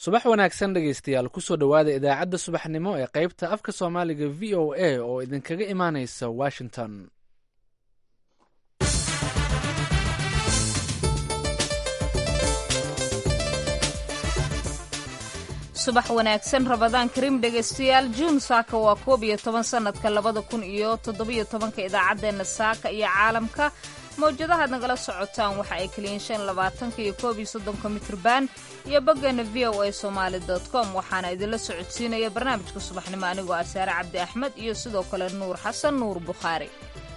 subax wanaagsan dhegaystayaal kusoo dhowaada idaacadda subaxnimo ee qaybta afka soomaaliga v o a oo idinkaga imaanaysa washington subax wanaagsan rabadaan karim dhegaystayaal juun saaka waa koob iyo toban sanadka labada kun iyo toddobiyo tobanka idaacaddeenna saaka iyo caalamka mawjadahaad nagala socotaan waxa ay kaliyiin shan labaatanka iyo koob iyo soddonka mitrban iyo boggeena v o a somaali dot com waxaana idinla socodsiinaya barnaamijka subaxnimo anigoo ah saare cabdi axmed iyo sidoo kale nuur xasan nuur bukhaari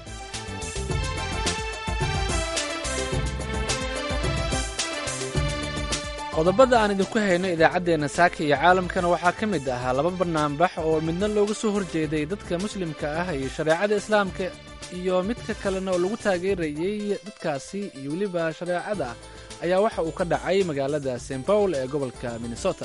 qodobada aan idinku hayno idaacaddeenna saaka iyo caalamkana waxaa ka mid ahaa laba banaanbax oo midna looga soo horjeeday dadka muslimka ah iyo shareecada islaamka iyo midka kalena oo lagu taageerayey dadkaasi iyo weliba shareecada ayaa waxa uu ka dhacay magaalada st paul ee gobolka minnesota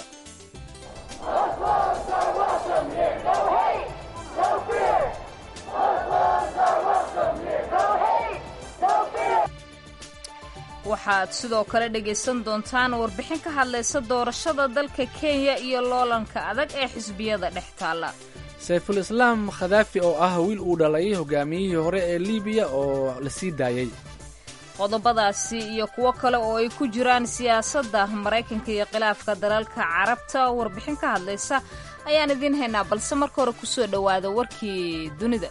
waxaad sidoo kale dhegaysan doontaan warbixin ka hadlaysa doorashada dalka kenya iyo loolanka adag ee xisbiyada dhex taalla sayful islaam khadaafi oo ah wiil uu dhalay hogaamiyihii hore ee libiya oo la sii daayey qodobadaasi iyo kuwo kale oo ay ku jiraan siyaasadda maraykanka iyo khilaafka dalalka carabta warbixin ka hadlaysa ayaan idiin haynaa balse marka hore kusoo dhowaada warkii dunida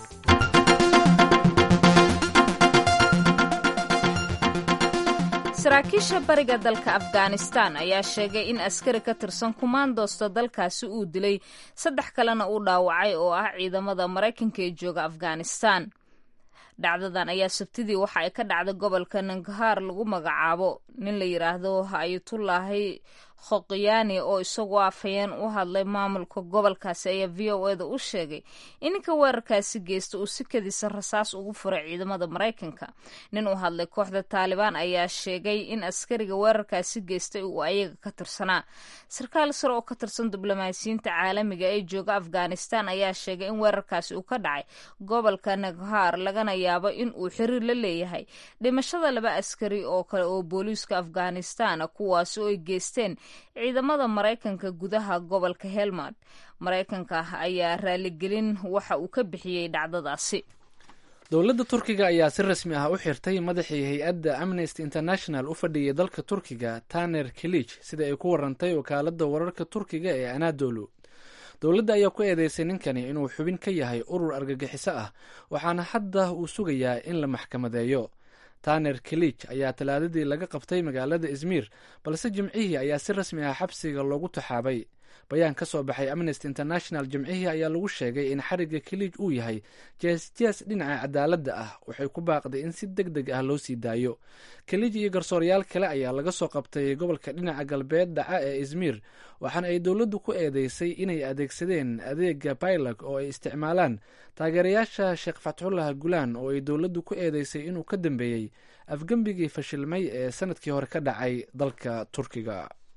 saraakiisha bariga dalka afghanistan ayaa sheegay in askari ka tirsan kumaandoosta dalkaasi uu dilay saddex kalena uu dhaawacay oo ah ciidamada maraykanka ee jooga afghanistan dhacdadan ayaa sabtidii waxa ay ka dhacday gobolka nangahaar lagu magacaabo nin la yidhaahdo ayatullaahi khoqyaani oo isagoo afhayeen u hadlay maamulka gobolkaasi ayaa v o eda u sheegay in ninka weerarkaasi geysta uu si kadisa rasaas ugu furay ciidamada maraykanka nin u hadlay kooxda taalibaan ayaa sheegay in askariga weerarkaasi geystay uu ayaga ka tirsanaa sarkaal sare oo ka tirsan diblomaasiyiinta caalamiga ee jooga afghanistan ayaa sheegay in weerarkaasi uu ka dhacay gobolka naghaar lagana yaabo in uu xiriir la leeyahay dhimashada laba askari oo kale oo booliiska afghanistan kuwaasi oo ay geysteen ciidamada maraykanka gudaha gobolka helmand maraykanka ayaa raaligelin waxa uu ka bixiyey dhacdadaasi dowladda turkiga ayaa si rasmi ah u xirtay madaxii hay-adda amnesty international u fadhiyay dalka turkiga taner kilij sida ay ku warantay wakaaladda wararka turkiga ee anadolu dowladda ayaa ku eedeysay ninkani inuu xubin ka yahay urur argagixiso ah waxaana hadda uu sugayaa in la maxkamadeeyo taner kilij ayaa talaadadii laga qabtay magaalada izmir balse jimcihii ayaa si rasmi ah xabsiga loogu taxaabay bayaan ka soo baxay amnesty international jimcihii ayaa lagu sheegay in xariga kilij uu yahay jees-jees dhinaca cadaaladda ah waxay ku baaqday in si deg deg ah loo sii daayo kilij iyo garsooryaal kale ayaa laga soo qabtay gobolka dhinaca galbeed dhaca ee izmir waxaana ay dowladdu ku eedeysay inay adeegsadeen adeega baylog oo ay isticmaalaan taageerayaasha sheekh fatxullah gulaan oo ay dowladdu ku eedeysay inuu ka dambeeyey afgembigii fashilmay ee sanadkii hore ka dhacay dalka turkiga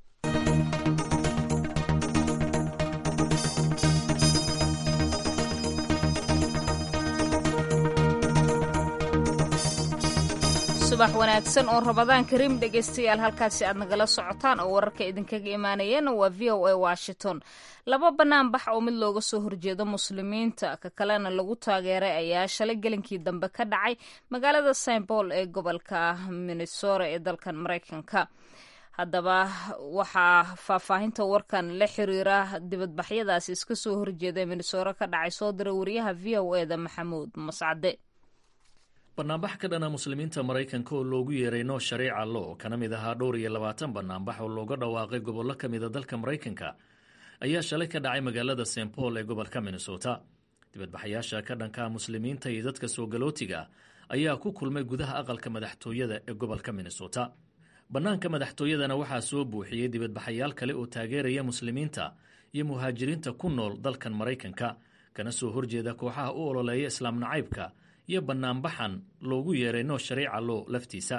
subax wanaagsan oo rabadaan kariim dhegaystayaal halkaasi aad nagala socotaan oo wararka idinkaga imaanayeen waa v o a washington laba banaanbax oo mid looga soo horjeedo muslimiinta ka kalena lagu taageeray ayaa shalay gelinkii dambe ka dhacay magaalada st paul ee gobolka minnesota ee dalkan maraykanka haddaba waxaa faahfaahinta warkan la xiriira dibadbaxyadaasi iska soo horjeeda minnesota ka dhacay soo diray wariyaha v o eda maxamuud mascade banaanbax ka dhana muslimiinta maraykanka oo loogu yeeray noo shariica lo kana mid ahaa dhowr iyo labaatan banaanbax oo looga dhawaaqay gobollo ka mida dalka maraykanka ayaa shalay ka dhacay magaalada st paul ee gobolka minnesota dibadbaxayaasha ka dhanka muslimiinta iyo dadka soo galootiga ayaa ku kulmay gudaha aqalka madaxtooyada ee gobolka minnesota bannaanka madaxtooyadana waxaa soo buuxiyey dibadbaxayaal kale oo taageeraya muslimiinta iyo muhaajiriinta ku nool dalkan maraykanka kana soo horjeeda kooxaha u ololeeya islaam nacaybka iyo banaanbaxan loogu yeeray noo shariica loo laftiisa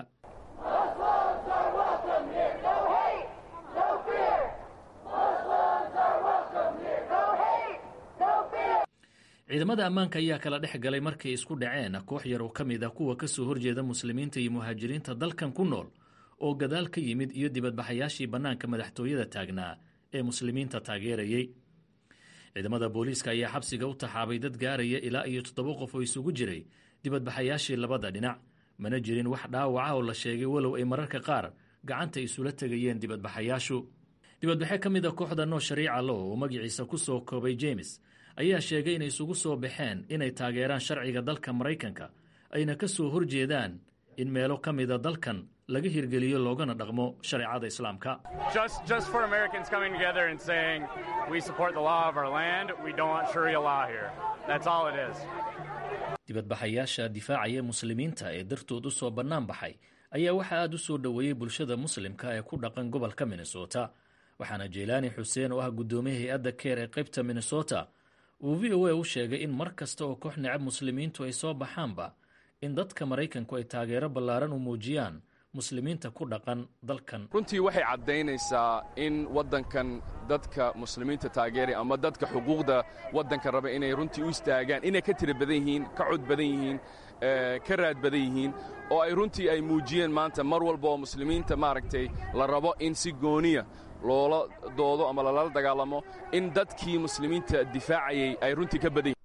ciidamada ammaanka ayaa kala dhex galay markay isku dhaceen koox yar oo ka mid ah kuwa ka soo horjeeda muslimiinta iyo muhaajiriinta dalkan ku nool oo gadaal ka yimid iyo dibadbaxayaashii bannaanka madaxtooyada taagnaa ee muslimiinta taageerayey ciidamada booliiska ayaa xabsiga u taxaabay dad gaaraya ilaa iyo toddoba qof oo isugu jiray dibadbaxayaashii labada dhinac mana jirin wax dhaawaca oo la sheegay walow ay mararka qaar gacanta isula tegayeen dibadbaxayaashu dibadbaxe ka mid a kooxda noo shariica lo oo magaciisa ku soo koobay jemes ayaa sheegay inay isugu soo baxeen inay taageeraan sharciga dalka maraykanka ayna ka soo horjeedaan in meelo ka mida dalkan laga hirgeliyo loogana dhaqmo shareecada islaamka dibadbaxayaasha difaacaya muslimiinta ee dartood u soo bannaan baxay ayaa waxaa aad u soo dhoweeyey bulshada muslimka ee ku dhaqan gobolka minnesota waxaana jeylaani xuseen oo ah guddoomiye hay-adda keer ee qaybta minnesota uu v o a u sheegay in mar kasta oo koox necab muslimiintu ay soo baxaanba in dadka maraykanku ay taageero ballaaran u muujiyaan muslimiinta ku dhaqan dalkan runtii waxay caddaynaysaa in waddankan dadka muslimiinta taageeraya ama dadka xuquuqda waddanka raba inay runtii u istaagaan inay ka tira badan yihiin ka cod badan yihiin ka raad badan yihiin oo ay runtii ay muujiyeen maanta mar walba oo muslimiinta maaragtay la rabo in si gooniya loola doodo ama lala dagaalamo in dadkii muslimiinta difaacayay ay runtii ka badan yihiin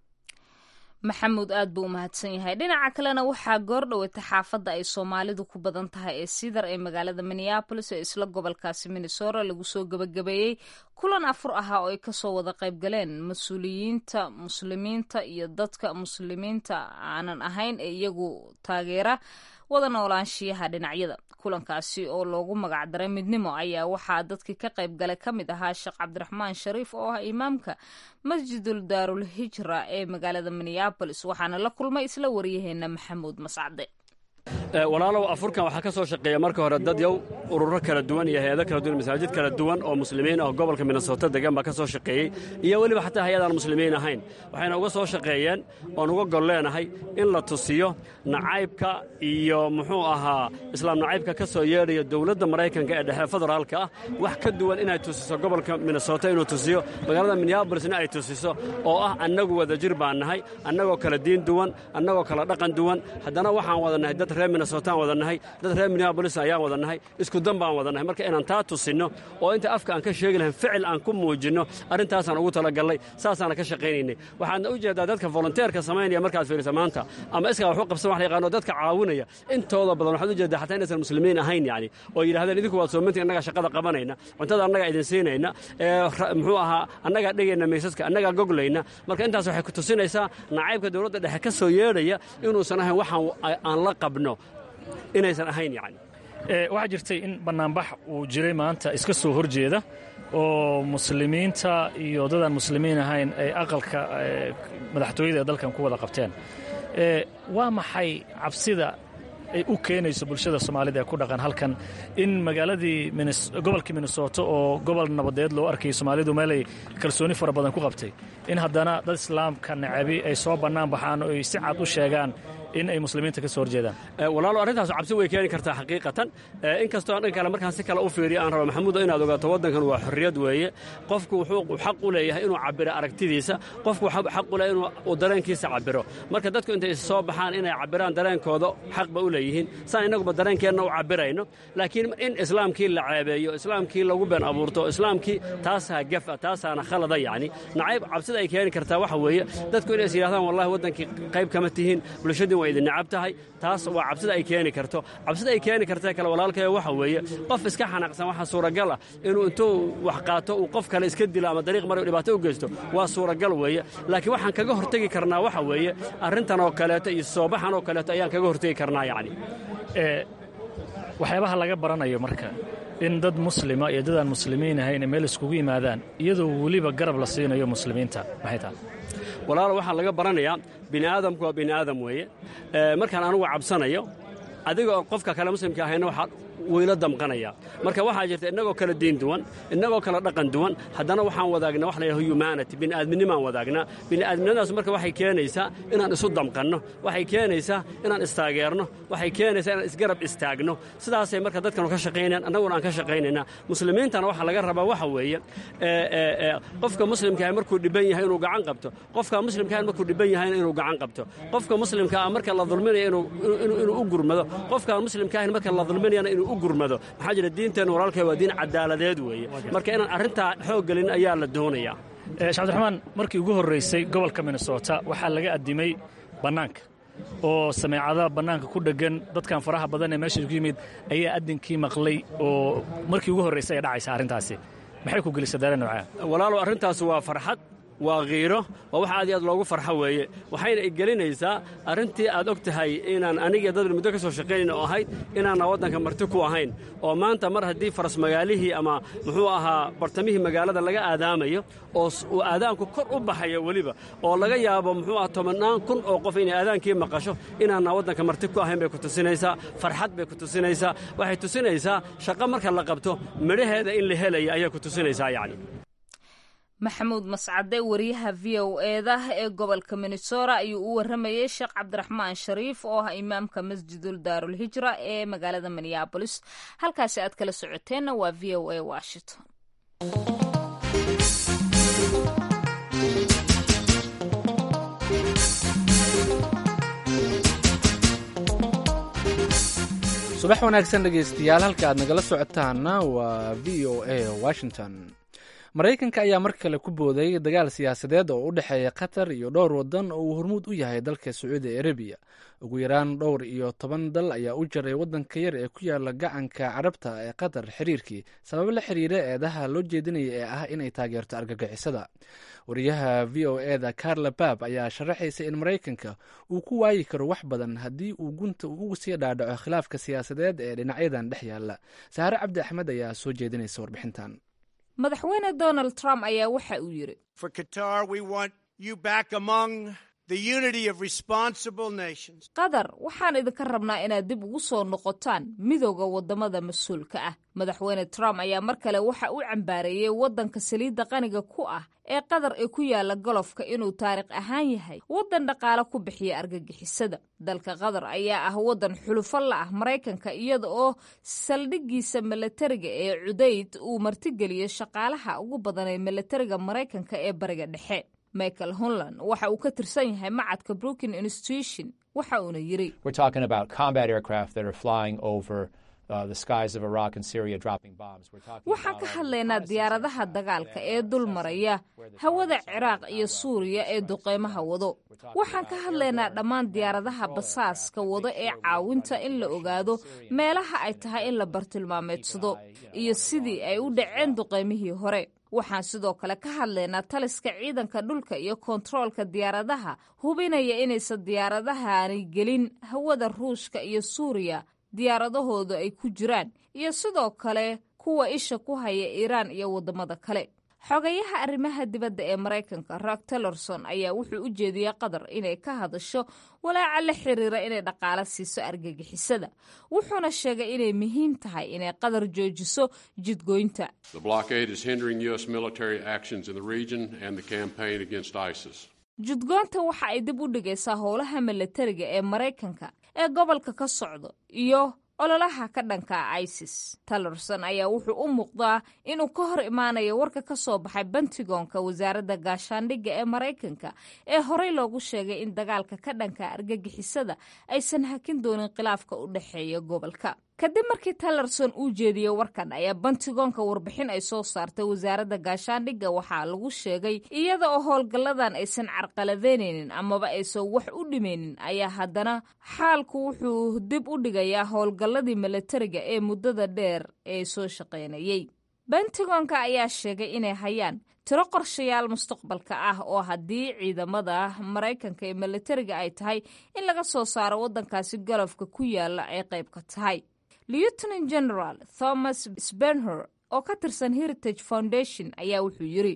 maxamuud aad buu u mahadsan yahay dhinaca kalena waxaa goor dhoweyta xaafadda ay soomaalidu ku badan tahay ee sidar ee magaalada minneabolis ee isla gobolkaasi minnesota lagu soo gebagabeeyey kulan afur ahaa oo ay kasoo wada qayb galeen mas-uuliyiinta muslimiinta iyo dadka muslimiinta aanan ahayn ee iyagu taageera wada noolaanshiyaha dhinacyada kulankaasi oo loogu magacdaray midnimo ayaa waxaa dadkii ka qayb galay ka mid ahaa sheekh cabdiraxmaan shariif oo ah imaamka masjidul daarul hijra ee magaalada minneabolis waxaana la kulmay isla waryaheena maxamuud mascade walaalow afurkan waxaa ka soo shaqeeya marka hore dad yow ururo kala duwan iyo hay-ado kala duwan masaajid kala duwan oo muslimiin ah gobolka minnesota degan baa ka soo shaqeeyey iyo weliba xataa hay-adaan muslimiin ahayn waxayna uga soo shaqeeyeen oon uga gol leenahay in la tusiyo nacaybka iyo muxuu ahaa islaam nacaybka ka soo yeedhaya dowladda maraykanka ee dhexe federaalka ah wax ka duwan inay tusiso gobolka minnesota inuu tusiyo magaalada minneabolisna ay tusiso oo ah annagu wada jir baan nahay annagoo kala diin duwan annagoo kala dhaqan duwan haddana waxaan wada nahay dad reer minnesotaan wada nahay dad reer minneabolis ayaan wada nahay isku dan baan wada nahay marka inaan taa tusinno oo inta afka aan ka sheegi lahayn ficil aan ku muujinno arrintaasaan ugu talagallay saasaana ka shaqaynaynay waxaadna u jeeddaa dadka volonteerka samaynaya markaad fiirisa maanta ama iskaa wax u qabsan wax la yaqaano dadka caawinaya intooda badan waxaad u jeeddaa xataa inaysan muslimiin ahayn yacni oo yidhahdeen idinku waad soomintiin annagaa shaqada qabanayna cuntada annagaa idin siinayna muxuu ahaa annagaa dhegayna miisaska annagaa goglayna marka intaas waxay ku tusinaysaa nacaybka dowladda dhexe ka soo yeedhaya inuusan ahayn waxaan aan la qabno inaysan ahayn yani waxaa jirtay in bannaanbax uu jiray maanta iska soo horjeeda oo muslimiinta iyo dadaan muslimiin ahayn ay aqalka madaxtooyada ee dalkan ku wada qabteen waa maxay cabsida ay u keenayso bulshada soomaalida ee ku dhaqan halkan in magaaladii gobolkii minnesota oo gobol nabadeed loo arkayay soomaalidu meelay kalsooni fara badan ku qabtay in haddana dad islaamka nacabi ay soo bannaan baxaan oo ay si cad u sheegaan in ay muslimiinta ka soo horjeedaan walaalo arrintaas cabsi way keeni kartaa xaqiiqatan inkastoo dhan kale markaan si kale u fiiriyo aan raba maxamuudo inaad ogaato waddankan waa xorriyad weeye qofku wuxuu xaq u leeyahay inuu cabbiro aragtidiisa qofku xaq u leeyahay inuu dareenkiisa cabbiro marka dadku intay is soo baxaan inay cabbiraan dareenkooda xaq ba u leeyihiin saan innaguba dareenkeenna u cabbirayno laakiin in islaamkii la ceebeeyo islaamkii lagu been abuurto islaamkii taasaa gafa taasaana khalada yacni nacayb cabsida ay keeni kartaa waxa weeye dadku inay is yidhahdaan wallahi waddankii qayb kama tihiin bulshadii waa idin nacab tahay taas waa cabsida ay keeni karto cabsida ay keeni kartee kale walaalkaya waxa weeye qof iska xanaaqsan waxaa suuragal ah inuu intuu wax qaato uu qof kale iska dilo ama dariiq mara dhibaato u geysto waa suuragal weeye laakiin waxaan kaga hortegi karnaa waxa weeye arrintan oo kaleeto iyo soobaxan oo kaleeto ayaan kaga hortegi karnaa yacni waxyaabaha laga baranayo marka in dad muslima iyo dadaan muslimiin ahayn meel iskugu yimaadaan iyadoo weliba garab la siinayo muslimiinta maxay tahay walaalo waxaa laga baranayaa bini aadamku waa bini aadam weeye markaan anugu cabsanayo adiga oo qofka kale muslimka ahayna waxaa weylo damqanaya marka waxaa jirta innagoo kala diin duwan innagoo kala dhaqan duwan haddana waxaan wadaagnaa wax la yidhaha humanity bini'aadminimaan wadaagnaa bini'aadminimadaas marka waxay keenaysaa inaan isu damqanno waxay keenaysaa inaan istaageerno waxay keenaysaa inaan isgarab istaagno sidaasay marka dadkanu ka shaqaynayaan annaguna aan ka shaqaynaynaa muslimiintana waxaa laga rabaa waxa weeye qofka muslimkaah markuu dhibban yahay inuu gacan qabto qofka muslimkaah markuu dhibban yahayna inuu gacan qabto qofka muslimkaa marka la dulminaya inuu u gurmado qofka muslimkaahna marka la dulminayana inuu u gurmado maxaa jira diinteenna walaalkay waa diin cadaaladeed weeye marka inaan arrintaa xoog gelin ayaa la doonayaa sheekh cabdiraxmaan markii ugu horraysay gobolka minnesota waxaa laga addimay bannaanka oo sameecadaha bannaanka ku dheggan dadkan faraha badan ee meesha ku yimid ayaa addinkii maqlay oo markii ugu horraysay ay dhacaysa arrintaasi maxay ku gelisa daare noocaa walaalow arrintaas waa farxad waa kiiro waa wax aad iyo aad loogu farxo weeye waxayna igelinaysaa arrintii aad og tahay inaan aniga dad muddo ka soo shaqaynayn oo ahayd inaanna waddanka marti ku ahayn oo maanta mar haddii faras magaalihii ama muxuu ahaa bartamihii magaalada laga aadaamayo oo uu aadaanku kor u baxayo weliba oo laga yaabo muxuu aha tobannaan kun oo qof inay aadaankii maqasho inaanna waddanka marti ku ahayn bay ku tusinaysaa farxad bay ku tusinaysaa waxay tusinaysaa shaqo marka la qabto midhaheeda in la helaya ayay ku tusinaysaa yacni maxamuud mascade wariyaha v o eeda ee gobolka minnesota ayuu u waramayey sheekh cabdiraxmaan shariif oo ah imaamka masjidul daarul hijra ee magaalada minneabolis halkaasi aad kala socoteenna waa v o a washington subax wanaagsan dhegaystayaal halka aad nagala socotaana waa v o a washington maraykanka ayaa mar kale ku booday dagaal siyaasadeed oo u dhexeeya qatar iyo dhowr wadan oo uu hormuud u yahay dalka sacuudi arabiya ugu yaraan dhowr iyo toban dal ayaa u jaray wadanka yar ee ku yaala gacanka carabta ee qatar xiriirkii sababo la xiriira eedaha loo jeedinaya ee ah inay taageerto argagixisada wariyaha v o eda carla bab ayaa sharaxaysa in maraykanka uu ku waayi karo wax badan haddii uu gunta ugu sii dhaadhaco khilaafka siyaasadeed ee dhinacyadan dhex yaala saare cabdi axmed ayaa soo jeedinaysa warbixintan madaxweyne donald trump ayaa waxa uu yidhi qatar waxaan idinka rabnaa inaad dib ugu soo noqotaan midooda waddamada mas-uulka ah madaxweyne trump ayaa mar kale waxa uu cambaareeyey waddanka saliidda qaniga ku ah ee qatar ee ku yaala golofka inuu taariikh ahaan yahay waddan dhaqaale ku bixiya argagixisada dalka qatar ayaa ah waddan xulufo la ah maraykanka iyada oo saldhiggiisa milatariga ee cudayd uu martigeliyey shaqaalaha ugu badan ee milatariga maraykanka ee bariga dhexe michael hunland waxa uu ka tirsan yahay macadka brookin institution waxa uuna yidri waxaan ka hadlaynaa diyaaradaha dagaalka ee dul maraya hawada ciraaq iyo suuriya ee duqeymaha wado waxaan ka hadlaynaa dhammaan diyaaradaha basaaska wado ee caawinta in la ogaado meelaha ay tahay in la bartilmaameedsado iyo sidii ay u dhaceen duqeymihii hore waxaan sidoo kale ka hadlaynaa taliska ciidanka dhulka iyo kontaroolka diyaaradaha hubinaya inaysan diyaaradahani gelin hawada ruushka iyo suuriya diyaaradahooda ay ku jiraan iyo sidoo kale kuwa isha ku haya iiraan iyo waddamada kale xogayaha arrimaha dibadda ee maraykanka rock tellerson ayaa wuxuu u jeediyey qatar inay ka hadasho walaaca la xiriira inay dhaqaale siiso argagixisada wuxuuna sheegay inay muhiim tahay inay qatar joojiso jidgoynta jidgoonta waxa ay dib u dhigaysaa howlaha milatariga ee maraykanka ee gobolka ka socdo iyo ololaha ka dhanka isis tallerson ayaa wuxuu u muuqdaa inuu ka hor imaanayo warka ka soo baxay bentigonka wasaaradda gaashaandhigga ee maraykanka ee horey loogu sheegay in dagaalka ka dhanka argagixisada aysan hakin doonin khilaafka u dhexeeya gobolka kadib markii tallerson uu jeediyey warkan ayaa bentigonka warbixin ay soo saartay wasaaradda gaashaandhigga waxaa lagu sheegay iyada oo howlgalladan aysan carqaladeynaynin amaba aysan wax u dhimaynin ayaa haddana xaalku wuxuu dib u dhigayaa howlgalladii milatariga ee muddada dheer ee soo shaqaynayey bentigonka ayaa sheegay inay hayaan tiro qorshayaal mustaqbalka ah oo haddii ciidamada maraykanka ee milatariga ay tahay in laga soo saaro waddankaasi galofka ku yaala ay qayb ka tahay lieutenant general thomas spenher oo ka tirsan heritage foundation ayaa wuxuu yidri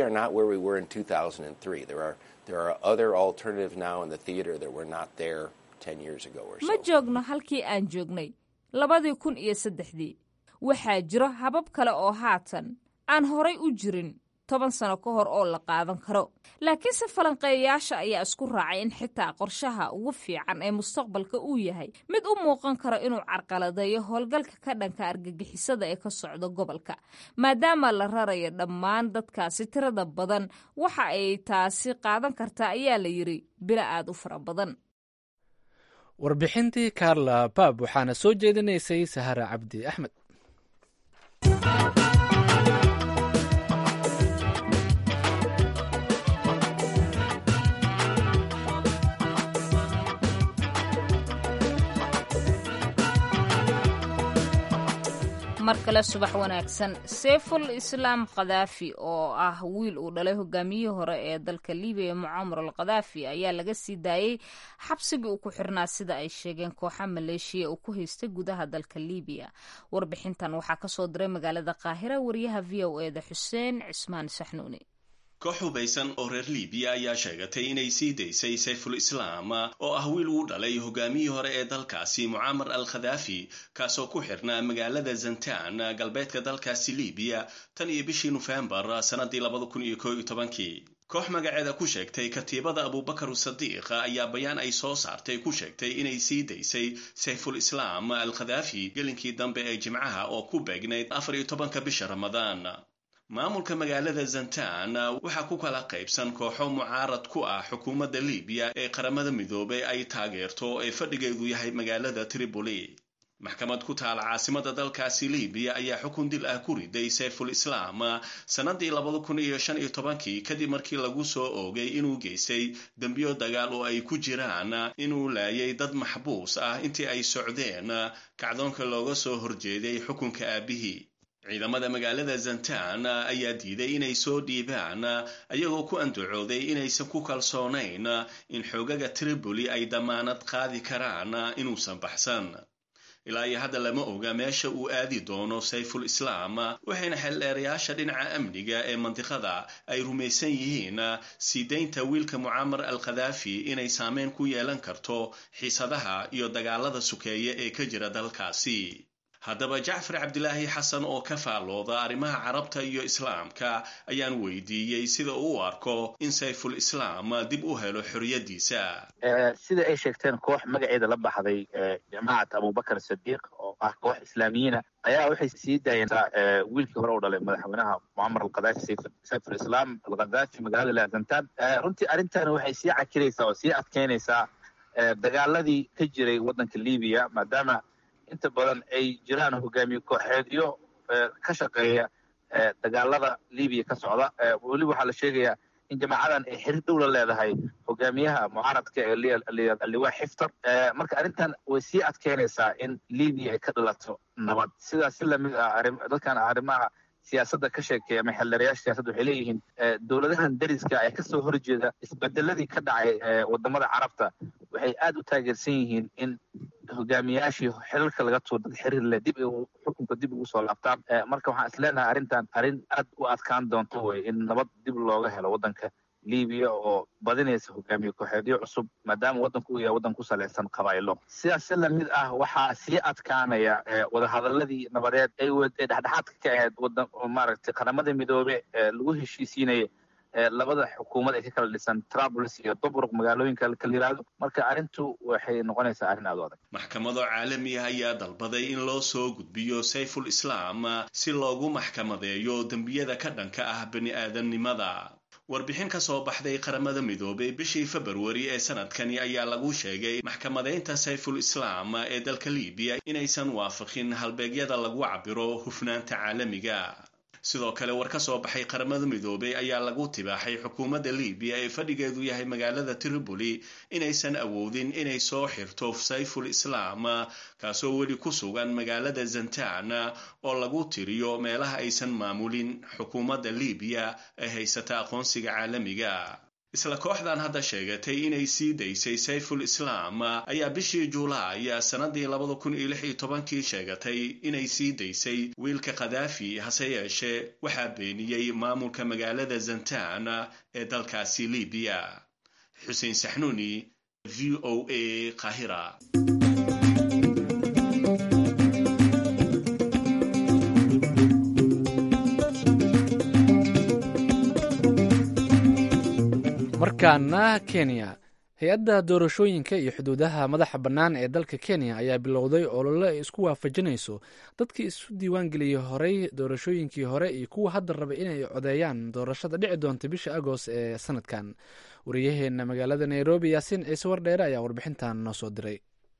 ma joogno halkii aan joognay labadii kun iyo saddexdii waxaa jiro habab kale oo haatan aan horay u jirin toban sano ka hor oo la qaadan karo laakiinse falanqeeyayaasha ayaa isku raacay in xitaa qorshaha ugu fiican ee mustaqbalka uu yahay mid u muuqan karo inuu carqaladeeyo howlgalka ka dhanka argagixisada ee ka socda gobolka maadaama la rarayo dhammaan dadkaasi tirada badan waxa ay taasi qaadan kartaa ayaa la yidhi bilo aad u fara badan warbixintii carla bab waxaana soo jeedinaysay sahara cabdi axmed mar kale subax wanaagsan seyful islaam khadaafi oo ah wiil uu dhalay hogaamiyihii hore ee dalka libiya mucaamar al khadaafi ayaa laga sii daayey xabsigii uu ku xirnaa sida ay sheegeen kooxa maleeshiya uu ku haystay gudaha dalka libiya warbixintan waxaa kasoo diray magaalada qaahira wariyaha v o eda xuseen cismaan saxnuuni koox hubaysan oo reer libiya ayaa sheegatay inay sii daysay sayful islaam oo ah wiil uu dhalay hogaamiyii hore ee dalkaasi mucaamar al khadaafi kaasoo ku xirnaa magaalada zantaan galbeedka dalkaasi libiya tan iyo bishii nofembar sannadii labada kun iyo koo iyo tobankii koox magaceeda ku sheegtay katiibada abubakar sadiiq ayaa bayaan ay soo saartay ku sheegtay inay sii daysay sayful islaam al khadaafi gelinkii dambe ee jimcaha oo ku beegnayd afar iyo tobanka bisha ramadaan maamulka magaalada zantaan waxaa ku kala qaybsan kooxo mucaarad ku ah xukuumadda libiya ee qaramada midoobay ay taageerto ee fadhigeedu yahay magaalada tripoli maxkamad ku taala caasimada dalkaasi libiya ayaa xukun dil ah ku riday sayful islaam sannadii labada kun iyo shan iyo tobankii kadib markii lagu soo oogay inuu geystay dembiyo dagaal oo ay ku jiraan inuu laayay dad maxbuus ah intii ay socdeen kacdoonka looga soo horjeeday xukunka aabihii ciidamada magaalada zantaan ayaa diiday inay soo dhiibaan ayagoo ku andacooday inaysan ku kalsoonayn in xoogaga tripoli ay dammaanad qaadi karaan inuusan baxsan ilaa iyo hadda lama oga meesha uu aadi doono sayful islaam waxayna xeldheerayaasha dhinaca amniga ee mandiqada ay rumaysan yihiin sii daynta wiilka mucaamar al khadaafi inay saameyn ku yeelan karto xiisadaha iyo dagaalada sukeeya ee ka jira dalkaasi haddaba jacfar cabdilaahi xasan oo ka faallooda arrimaha carabta iyo islaamka ayaan weydiiyey sida uu u arko in sayful islaam dib u helo xorriyaddiisa sida ay sheegteen koox magaceeda la baxday jamacat abubakar sadiiq oo ah koox islaamiyiina ayaa waxay sii daayeentaa wiilkii hore u dhalay madaxweynaha mucamar alkhadaafi sayful islaam alkhadaafi magaalada laazantaan runtii arrintan waxay sii cakiraysaa oo sii adkeynaysaa dagaaladii ka jiray waddanka libiya maadaama inta badan ay jiraan hogaamiye kooxeedyo ka shaqeeya dagaalada libiya ka socda weliba waxaa la sheegayaa in jamaacadan ay xiriir dhow la leedahay hogaamiyaha mucaaradka ee liwaa xiftar marka arrintan way sii adkeynaysaa in libiya ay ka dhalato nabad sidaas si lamid ah dadkan arrimaha siyaasadda ka sheekeeya ama xeldheerayaasha siyaasadda waxay leeyihiin dowladahan dariska ee kasoo horjeeda isbedeladii ka dhacay wadamada carabta waxay aad u taageersan yihiin in hogaamiyaashii xilalka laga tuur dad xiriir leh dib xukunka dib ugu soo laabtaan marka waxaan is leenahay arrintan arrin aad u adkaan doonto wey in nabad dib looga helo waddanka libiya oo badinaysa hogaamiye kooxeedyo cusub maadaama waddanku uu yahay waddan ku salaysan qabaa'ilo sidaas si lamid ah waxaa sii adkaanaya wadahadaladii nabadeed ay dhexdhexaadka ka ahayd wadan maaragtay qaramada midoobe lagu heshiisiinaya labada xukuumad ay ka kala dhisan trabls iyo dobruq magaalooyinka kala yiraahdo marka arrintu waxay noqonaysaa arrin aad u adag maxkamado caalami ah ayaa dalbaday in loo soo gudbiyo sayful islaam si loogu maxkamadeeyo dembiyada ka dhanka ah bani aadamnimada warbixin ka soo baxday qaramada midoobay bishii februari ee sanadkani ayaa lagu sheegay maxkamadeynta sayful islaam ee dalka libiya inaysan waafaqin halbeegyada lagu cabiro hufnaanta caalamiga sidoo kale war ka soo baxay qaramada midoobay ayaa lagu tibaaxay xukuumadda libiya ee fadhigeedu yahay magaalada tripoli inaysan awoodin inay soo xirto sayful islaam kaasoo weli ku sugan magaalada zantaan oo lagu tiriyo meelaha aysan maamulin xukuumadda libiya ee haysata aqoonsiga caalamiga isla kooxdan hadda sheegatay inay sii daysay sayful islaam ayaa bishii juulaay sannadii labada kun iyo lix iyo tobankii sheegatay inay sii daysay wiilka khadaafi hase yeeshee waxaa beeniyey maamulka magaalada zantaan ee dalkaasi libiya xuseen saxnuuni v o a qahira markaana kenya hay-adda doorashooyinka iyo xuduudaha madaxa bannaan ee dalka kenya ayaa bilowday olole ay isku waafajinayso dadkii isu diiwaangeliyey horey doorashooyinkii hore iyo kuwa hadda raba inay codeeyaan doorashada dhici doonta bisha agost ee sanadkan wariyaheena magaalada nairobi yaasiin ciise wardheere ayaa warbixintan noo soo diray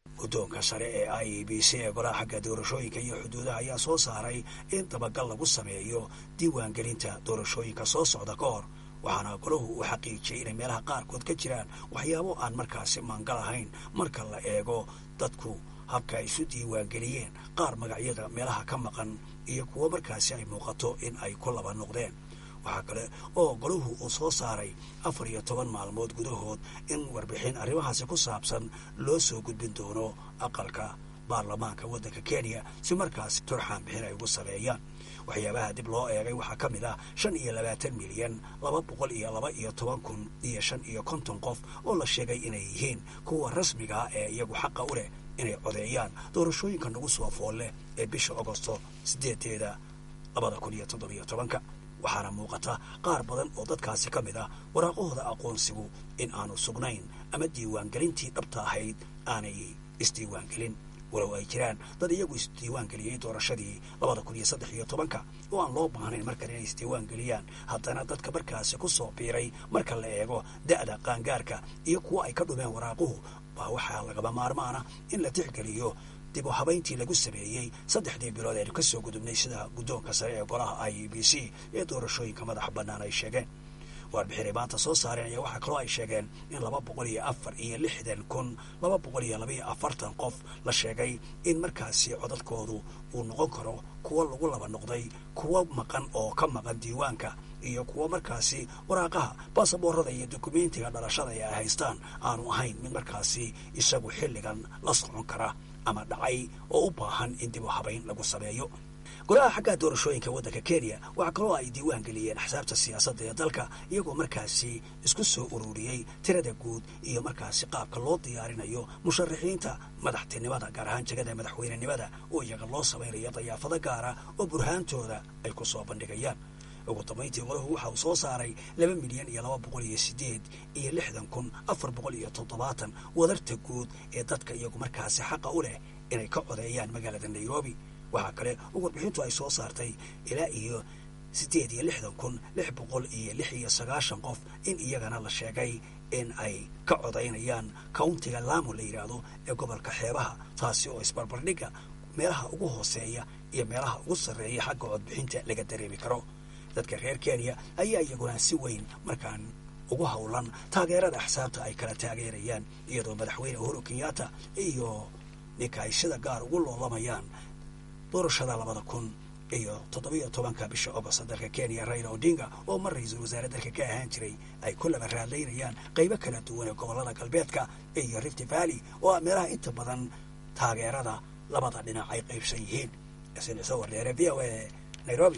guddoonka sare ee i e b c ee golaha xagga doorashooyinka iyo xuduudaha ayaa soo saaray in dabagal lagu sameeyo diiwaangelinta doorashooyinka soo socda ka hor waxaana golahu uu xaqiijiyey inay meelaha qaarkood ka jiraan waxyaabo aan markaasi maangal ahayn marka la eego dadku habka ay isu diiwaangeliyeen qaar magacyada meelaha ka maqan iyo kuwo markaasi ay muuqato in ay ku laba noqdeen waxaa kale oo golahu uu soo saaray afar iyo toban maalmood gudahood in warbixin arrimahaasi ku saabsan loo soo gudbin doono aqalka baarlamaanka waddanka kenya si markaasi turxaan bixin ay ugu saleeyaan waxyaabaha dib loo eegay waxaa ka mid ah shan iyo labaatan milyan laba boqol iyo laba iyo toban kun iyo shan iyo konton qof oo la sheegay inay yihiin kuwa rasmiga ah ee iyagu xaqa u leh inay codeeyaan doorashooyinka nagu soo fool leh ee bisha agosto sideedeeda labada kun iyo toddobiyo tobanka waxaana muuqata qaar badan oo dadkaasi ka mid ah waraaqahooda aqoonsigu in aanu sugnayn ama diiwaangelintii dhabta ahayd aanay isdiiwaangelin walow ay jiraan dad iyagu isdiiwaangeliyey doorashadii labada kun iyo saddex iyo tobanka oo aan loo baahnayn markale inay isdiiwaangeliyaan haddana dadka markaasi ku soo biiray marka la eego da'da qaangaarka iyo kuwa ay ka dhumeen waraaquhu baa waxaa lagaba maarmaana in la tixgeliyo dib u habayntii lagu sameeyey saddexdii bilood eenu ka soo gudubnay sida guddoonka sare ee golaha i e b c ee doorashooyinka madaxa bannaan ay sheegeen warbixinay maanta soo saareen ayaa waxaa kaloo ay sheegeen in laba boqol iyo afar iyo lixdan kun laba boqol iyo labaiyo afartan qof la sheegay in markaasi codadkoodu uu noqon karo kuwo lagu laba noqday kuwo maqan oo ka maqan diiwaanka iyo kuwo markaasi waraaqaha baasaboorada iyo dukumentiga dhalashada ee ay haystaan aanu ahayn mid markaasi isagu xilligan la socon kara ama dhacay oo u baahan in dib u habayn lagu sameeyo golaha xagga doorashooyinka waddanka kenya waxaa kaloo ay diiwaan geliyeen axsaabta siyaasadda ee dalka iyagoo markaasi isku soo ururiyey tirada guud iyo markaasi qaabka loo diyaarinayo musharaxiinta madaxtinimada gaar ahaan jegada madaxweynenimada oo iyaga loo samaynayo dayaafado gaara oo burhaantooda ay ku soo bandhigayaan ugu dambayntii golahu waxa uu soo saaray laba milyan iyo laba boqol iyo sideed iyo lixdan kun afar boqol iyo toddobaatan wadarta guud ee dadka iyagu markaasi xaqa u leh inay ka codeeyaan magaalada nairobi waxaa kale oo warbixintu ay soo saartay ilaa iyo siddeed iyo lixdan kun lix boqol iyo lix iyo sagaashan qof in iyagana la sheegay in ay ka codaynayaan countiga laamo la yidhaahdo ee gobolka xeebaha taasi oo isbarbardhigga meelaha ugu hooseeya iyo meelaha ugu sarreeya xagga codbixinta laga dareemi karo dadka reer kenya ayaa iyaguna si weyn markaan ugu howlan taageerada axsaabta ay kala taageerayaan iyadoo madaxweyne uhuru kenyatta iyo ninka ay sida gaar ugu loolamayaan doorashada labada kun iyo toddobiyo tobanka bisha agost dalka kenya raila odinga oo mar ra-iisul wasaare dalka ka ahaan jiray ay ku laba raadlaynayaan qaybo kala duwan ee gobollada galbeedka iyo rift valley oo meelaha inta badan taageerada labada dhinac ay qaybsan yihiin isniso wardheere v o a nairobi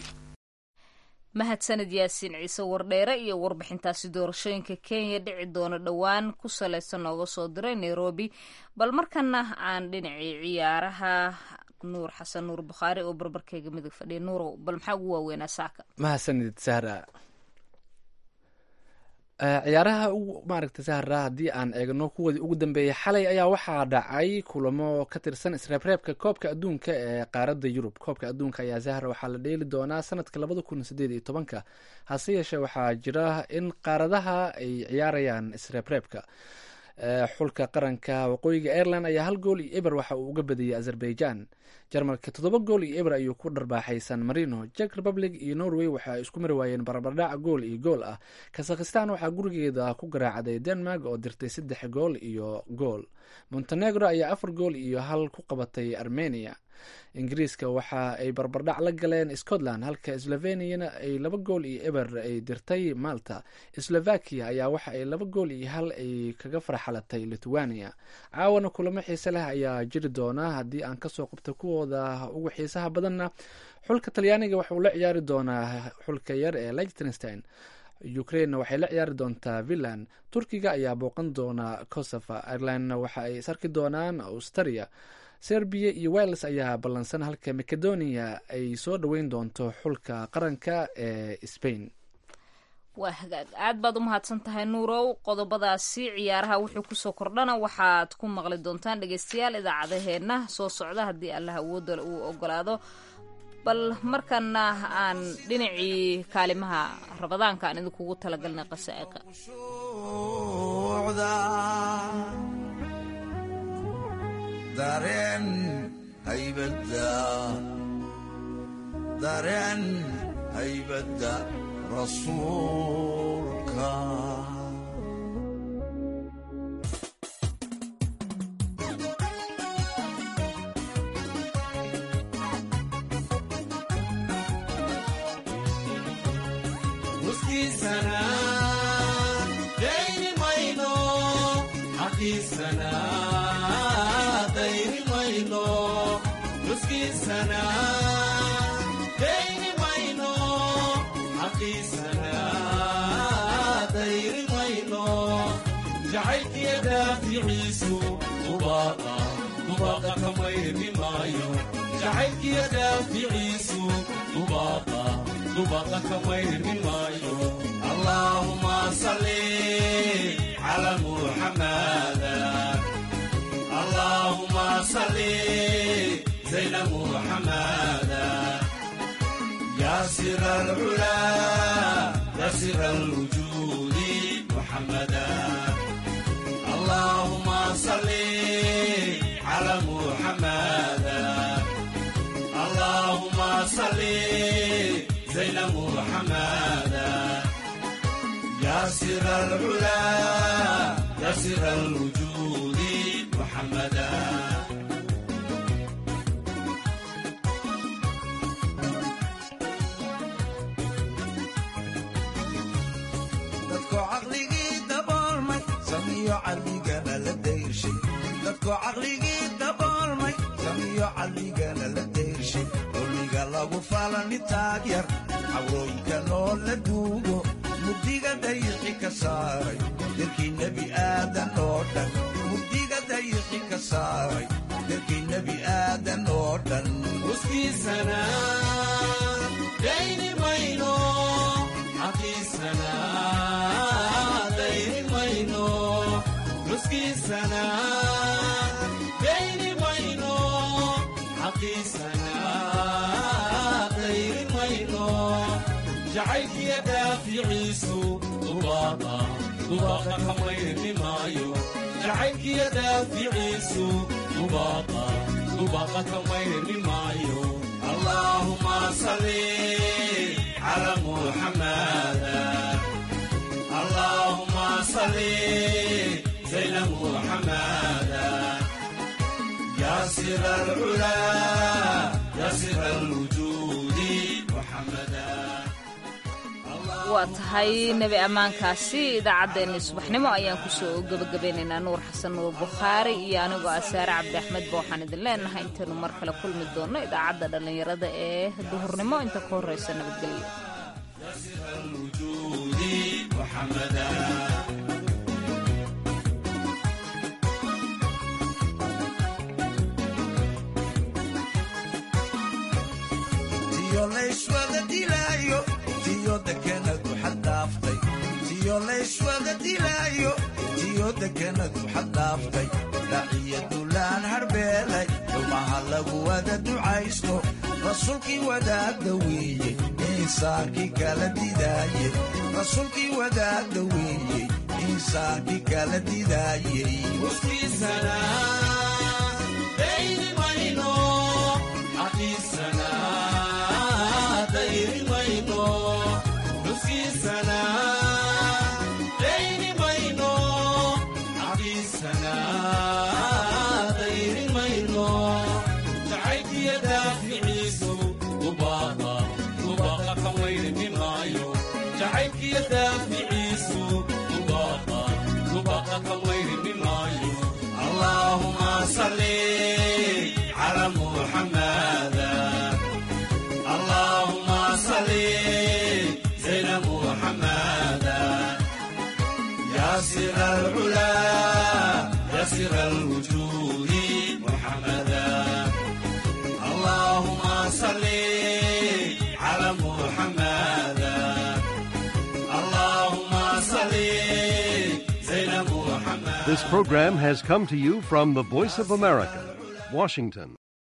mahadsanid yaasiin ciise wardheere iyo warbixintaasi doorashooyinka kenya dhici doona dhowaan ku salaysan nooga soo diray nairobi bal markana aan dhinacii ciyaaraha nuur xasan nuur bukhaari oo barbarkeyga midig fadhiya nuurow bal maxaa ugu waaweynaa saaka mahadsanid sahra ciyaaraha maaragta sahra haddii aan eegno kuwoodii ugu dambeeyay xalay ayaa waxaa dhacay kulamo ka tirsan isreebreebka koobka adduunka ee qaaradda yurub koobka adduunka ayaa sahra waxaa la dheeli doonaa sanadka labada kun sideed iyo tobanka hase yeeshee waxaa jira in qaaradaha ay ciyaarayaan isreebreebka xulka qaranka waqooyiga ireland ayaa hal gool iyo eber waxa uu uga badiyey azerbaijan jarmalka toddoba gool iyo eber ayuu ku dharbaaxay san marino jek republic iyo norway waxa ay isku mari waayeen barbardhac gool iyo gool ah kazakhistan waxaa gurigeeda ku garaacday denmark oo dirtay saddex gool iyo gool montenegro ayaa afar gool iyo hal ku qabatay armenia ingiriiska waxa ay barbardhac la galeen scotland halka sloveniana ay laba gool iyo eber ay dirtay malta slovakia ayaa waxa ay laba gool iyo hal ay kaga farxalatay lithuania caawana kulamo xiise leh ayaa jiri doona haddii aan kasoo qabto kuwooda ugu xiisaha badanna xulka talyaaniga waxa uu la ciyaari doonaa xulka yar ee lichtenstein ukrainena waxay la ciyaari doontaa finland turkiga ayaa booqan doona kosovo irelandna waxa ay isarki doonaan australia serbiya iyo wales ayaa ballansan halka macedonia ay soo dhoweyn doonto xulka qaranka ee spain waa hagaag aad baad u mahadsan tahay nuurow qodobadaasi ciyaaraha wuxuu kusoo kordhana waxaad ku maqli doontaan dhegeystayaal idaacadaheenna soo socda haddii allah awooda uu ogolaado bal markana aan dhinacii kaalimaha rabadaanka aan idinkugu talagalnay qasaa'iqa dareen haybadda dareen haybadda rasuulka muskiisana dayni mayno xaqiisana dayni mayno muskiisana dayni mayno xaqiisana dayni mayno jacaylkiya daaficiisu dubaaqa dubaaqa kamayri maayo jacaylkiya daaficiisu dubaaqa dubaaqa kamayri maayo allaahuma salli cala muxamada allaahuma salli zayna muxamada yaa sira alcula yaa sira alwujuudi muxamada allaahuma salli cala muxamada allaahuma salli زين محمدا يا سر العلا يا سر الوجود محمدا dadko caqligii daboolmay samiyo caqligana la dayrshay dadko caqligii daboolmay samiyo caqligana la dayrshay dulmiga lagu falani taag yar cawrooyinka noo la duugo mugdiga dayixi ka saaray dalkii nebi aadan oo dhan mugdiga dayixi ka saaray dalkii nebi aadan oo dhan muskiisana dayni mayno xaqiisana dayni mayno muskiisana dayni mayno xaqiisana dayni mayno jacaylkiya daaficiisu dubaaqa dubaaqa kamayri maayo jacaylkiya daaficiisu dubaaqa dubaaqa kamayri maayo allaahuma salli cala muxamada allaahuma salli zayna muxamada yaa sira alcula yaa sira alwujuudi muxamada waa tahay nebi ammaankaasi idaacaddeenni subaxnimo ayaan kusoo gebagabeynaynaa nuur xasan nuur bukhaari iyo anigoo ah saare cabdi axmed ba waxaan idin leenahay intaynu mar kale kulmi doonno idaacadda dhallinyarada ee duhurnimo inta ka horraysa nabadgelyo tiyo layswada dilaayo tiyo dekenadu xaddhaaftay tiyo layswada dilaayo tiyo dekenadu xaddhaaftay dhaciya dulaan harbeelay dhumaha lagu wada ducaysto rasuulkii wadaagda weeye insaankii kala didaayey rasuulkii wadaagda weeye insaankii kala didaayey muskiisana dayni mayno xaqiisana dayni mayno muskiisana dayni mayno xaqiisana dayni mayno jacaylkiya daaficiisu dubaaqa dubaaqa kamayri maayo jacaylkiya daaficiisu dubaaqa dubaaqa kamayri maayo allaahuma salli cala muxamada allaahuma salli zayna muxamada yaa sira alcula yaa sira alwujuudi muxamada allahuma salli cala muxamada allahuma salli zayna muxamada This program has come to you from the Voice of America, Washington.